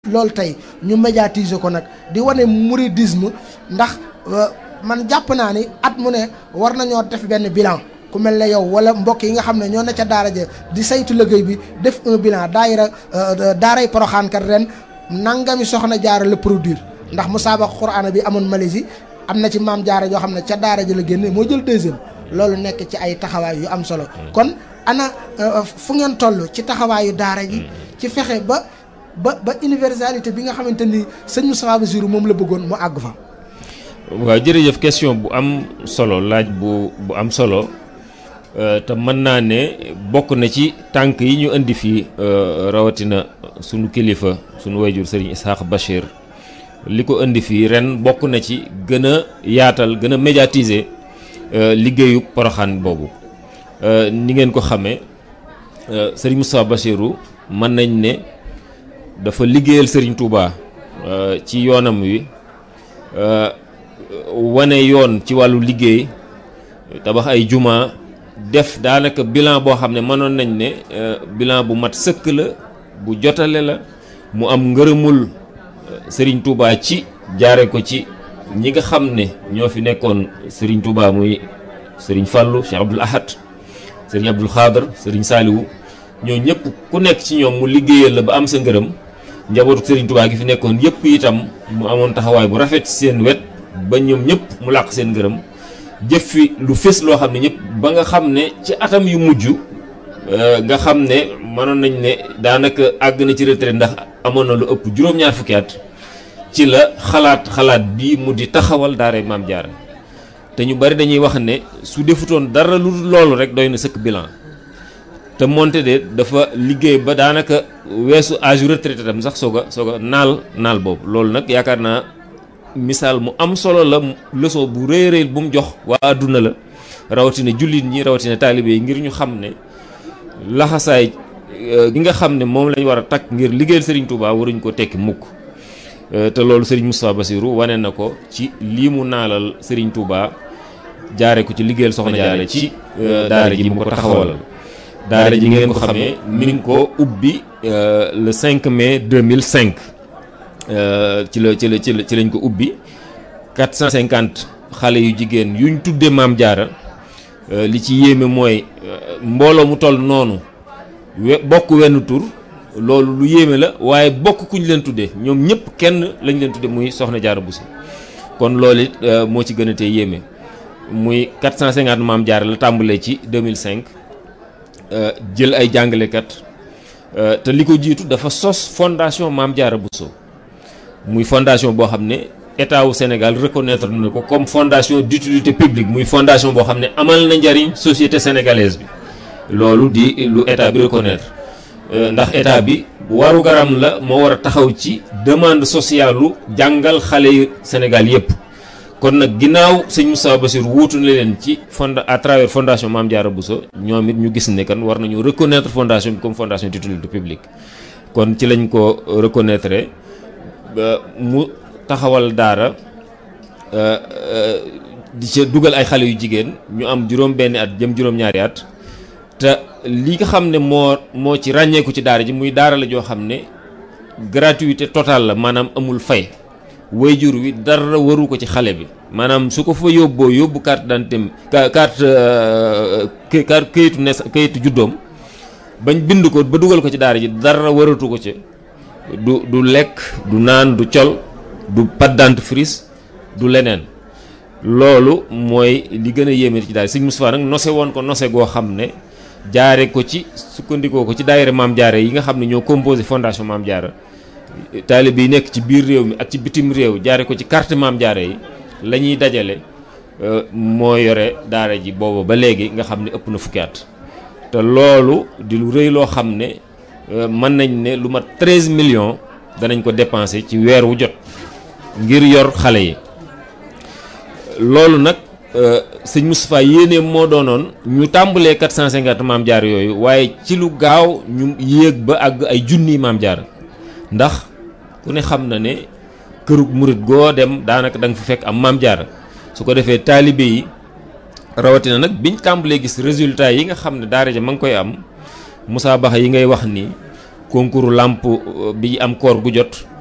loolu tey ñu médiatiser ko nag di wane mouridisme ndax man jàpp naa ni at mu ne war nañoo def benn bilan ku mel ne yow wala mbokk yi nga xam ne ñoo ne ca daara ja di saytu liggéey bi def un bilan daayira daaray Poroxaan kat ren nangami soxna jaara la produire ndax musaabaqa Qur'aan bi amoon Malaisie am na ci maam jaara joo xam ne ca daara ja la génne moo jël deuxième loolu nekk ci ay taxawaay yu am solo kon ana fu ngeen toll ci taxawaayu daara ji ci fexe ba ba ba universalité bi nga xamante ni sëñ Moustapha Bassirou moom la bëggoon mu àgg fa. waaw jërëjëf question bu am solo laaj bu bu am solo te mën naa ne bokk na ci tànk yi ñu indi fii rawatina sunu kilifa sunu wayjur sëriñ Isaax Bachir li ko indi fii ren bokk na ci gën a yaatal gën a médiatiser liggéeyu poroxaan boobu ni ngeen ko xamee sëriñ Moustapha Bachirou mën nañ ne. dafa liggéeyal Serigne Touba ci yoonam wi wane yoon ci wàllu liggéey tabax ay juma def daanaka bilan boo xam ne mënoon nañ ne bilan bu mat sëkk la bu jotale la mu am ngërëmul Serigne Touba ci jaare ko ci ñi nga xam ne ñoo fi nekkoon Serigne Touba muy Serigne Fallou Cheikh Abdoul Ahad Serigne Abdoul Khadr Serigne Saliou ñoo ñëpp ku nekk ci ñoom mu liggéeyal la ba am sa ngërëm njabootu Serigne Touba gi fi nekkoon yëpp itam mu amoon taxawaay bu rafet ci seen wet ba ñoom ñëpp mu làq seen ngërëm jëf fi lu fés loo xam ne ñëpp ba nga xam ne ci atam yu mujj nga xam ne mënoon nañ ne daanaka àgg na ci retraite ndax amoon na lu ëpp juróom-ñaar fukki at ci la xalaat xalaat bi mu di taxawal daara Maam Jaara te ñu bari dañuy wax ne su defutoon dara lu loolu rek doy na sëkk bilan te moonte de dafa liggéey ba daanaka weesu âge retraité tam sax soog a soog a naal naal boobu loolu nag yaakaar naa misaal mu am solo la leçon bu rëy rëy bu mu jox waa àdduna la rawatina jullit ñi rawatina taalibe yi ngir ñu xam ne laxasaay gi nga xam ne moom lañ war a takk ngir liggéeyal Serigne Touba waruñ ko tekki mukk te loolu Serigne Moustapha Bassirou wane na ko ci lii mu naalal Serigne Touba jaare ko ci liggéeyal soxna jaare ci daara ji mu ko taxawalal daara ji ngeen ko xamee mi ngi ko ubbi le 5 mai 2005 ci la ci la ci la ci lañ ko ubbi 450 xale yu jigéen yuñ tuddee maam jaara li ci yéeme mooy mbooloo mu toll noonu we bokk wenn tur loolu lu yéeme la waaye bokk kuñ leen tuddee ñoom ñëpp kenn lañ leen tuddee muy soxna jaara Bousso kon loolu it moo ci gën a tee yéeme muy 450 maam jaara la tàmbalee ci 2005. jël ay jàngalekat te li ko jiitu dafa sos fondation Maam Jaara Bousso muy fondation boo xam ne état wu Sénégal reconnaître na ko comme fondation d'utilité publique muy fondation boo xam ne amal na njariñ société sénégalaise bi loolu di lu état bi reconnaître ndax état bi waru garam la moo war a taxaw ci demande sociale lu jàngal xale yu Sénégal yépp kon nag ginnaaw sëñ Moustapha Bassirou wuutu na leen ci fond à travers fondation Mame Diarra Bousso ñoom it ñu gis ne kan war nañu reconnaître fondation bi comme fondation d'utilité publique kon ci lañ ko reconnaître ba mu taxawal daara di ca dugal ay xale yu jigéen ñu am juróom benni at jëm juróom-ñaari at te li nga xam ne moo moo ci ràññeeku ci daara ji muy daara la joo xam ne gratuité totale la maanaam amul fay wayjur wi dara waru ko ci xale bi maanaam su ko fa yóbboo yóbbu carte d'identité carte carte kayitu ne kayitu juddoom bañ bind ko ba dugal ko ci daara ji dara waratu ko ci du du lekk du naan du col du pâte dentifrice du leneen loolu mooy li gën a yéeme ci daara Sëñ Moustapha nag nose woon ko nose goo xam ne jaare ko ci sukkandikoo ko ci daayira Maam Jaara yi nga xam ne ñoo composé fondation Maam Jaara taalibe yi nekk ci biir réew mi ak ci bitim réew jaare ko ci carte Maam Jaara yi la ñuy dajale moo yore daara ji booba ba léegi nga xam ne ëpp na fukki at te loolu di lu rëy loo xam ne mën nañ ne lu mat 13 millions danañ ko dépenser ci weer wu jot ngir yor xale yi loolu nag sëñ Moustapha yéene moo doonoon ñu tàmbalee 450 Maam Jaara yooyu waaye ci lu gaaw ñu yéeg ba àgg ay junniy Maam Jaara ndax ku ne xam na ne kërug murit goo dem daanaka da nga fa fekk am maam jaara su ko defee taalibe yi rawatina nag biñ tàmbalee gis résultat yi nga xam ne daara ja ma ngi koy am Moussa Baxa yi ngay wax nii concours làmp bi am koor gu jot